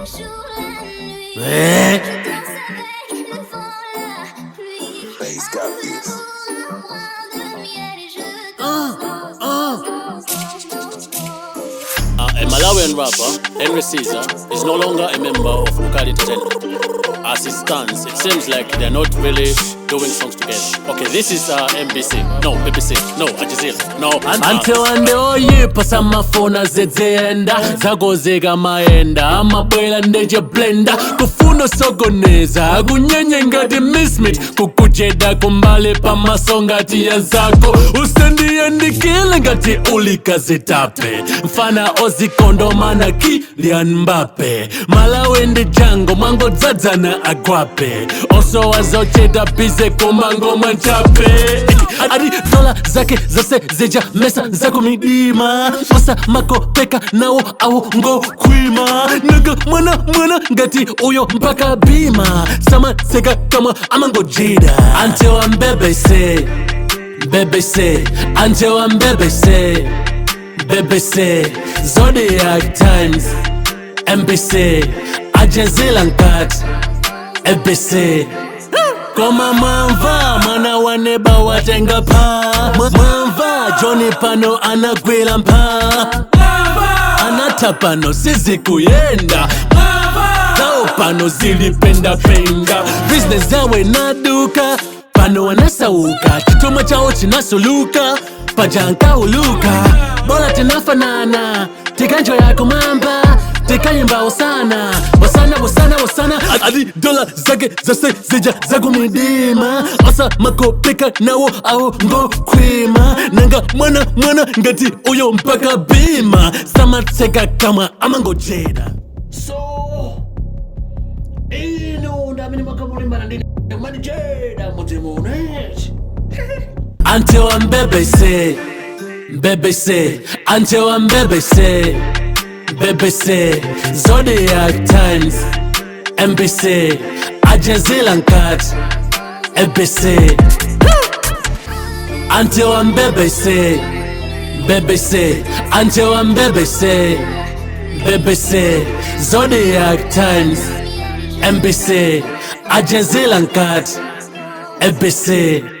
Eh. Bass got this. Uh, a Malawian rapper, Henry Caesar, is no longer a member of Ukali Entertainment. As it stands, it seems like they're not really doing songs together. Okay, this is uh, MBC. No, BBC. No, Al Jazeera. No, ante wande oyipa samafona zedzeyenda zakozeka mayenda amabwela ndeje blenda kufuna osokoneza akunyenye ngati mismit kukujeda kumbali pamaso ngati ya zako usendiyendikile ngati ulikazitape mfana ozikondomana kilian mbape malawi ndi jango mwangodzadzana agwape osowazochita bize kumangoma nchape ati dola zake zase zija mesa zakumidima osa makopeka nawo awo ngokhwima naga mwana mwana ngati uyo mpaka bima samatseka kamwa amangojida until I'm BBC BBC until I'm BBC BBC Zodiac Times NBC Al Jazeera Nkat ABC koma mwamva mwana wa neba watenga pa Mwa- mwamva joni pano anagwira mpa anata pano sizikuyenda zao pano zilipendapenda business yawe naduka pano wanasauka chituma chao chinasuluka pajankauluka bora tinafanana tikanjo yako mamba tikanyimba usana usana usana usana adi dola zake zase zija zakumidima osa makopeka nawo awo ngokhwima nanga mwana mwana ngati uyo mpaka bima samatseka kamwa amangojeda so ino ndamene makamulimbana ndi manijeda mudzimunechi until I'm BBC, BBC, until I'm BBC, BBC, Zodiac Times, NBC, Al Jazeera Nkat, ABC, until I'm BBC, BBC, until I'm BBC, BBC, Zodiac Times, NBC, Al Jazeera Nkat, ABC.